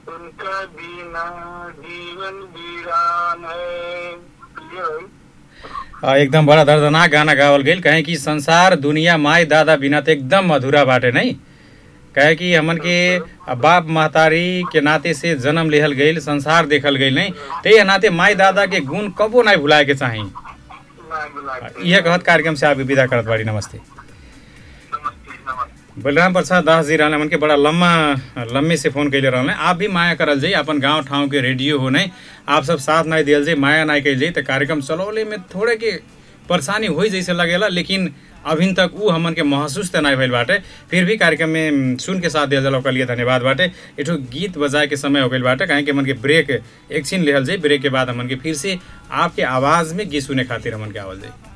उनका बिना जीवन वीरान है ये भाई आ, एकदम बड़ा दर्दनाक गाना गावल गईल कहे कि संसार दुनिया माई दादा बिना तो एकदम अधूरा बाटे नहीं कहे कि हमन के बाप महतारी के नाते से जन्म लेहल गईल संसार देखल गईल नहीं ते नाते माई दादा के गुण कबो नहीं भुलाए के चाही ना बुलाते यह कहत कार्यक्रम से आपके विदा करत बाड़ी नमस्ते नमस्ते नमस्ते बलराम प्रसाद दास जी रहने हमन के बड़ा लम्बा लम्बे से फोन कैले रहने आप भी माया करल जाई अपन गांव ठाव के रेडियो हो नहीं आप सब साथ नहीं दियल जाई माया नहीं कैल जाई तो कार्यक्रम चलौले में थोड़े के परेशानी हो जैसे लगेला लेकिन अभी तक ऊ हमन के महसूस तो नहीं भइल बाटे फिर भी कार्यक्रम में सुन के साथ दियल जाला ओकर लिए धन्यवाद बाटे एठो गीत बजाए के समय हो गइल बाटे काहे कि हमन के ब्रेक एक छीन लेहल जाई ब्रेक के बाद हमन के फिर से आपके आवाज में गीत सुने खातिर हमन के आवल जाई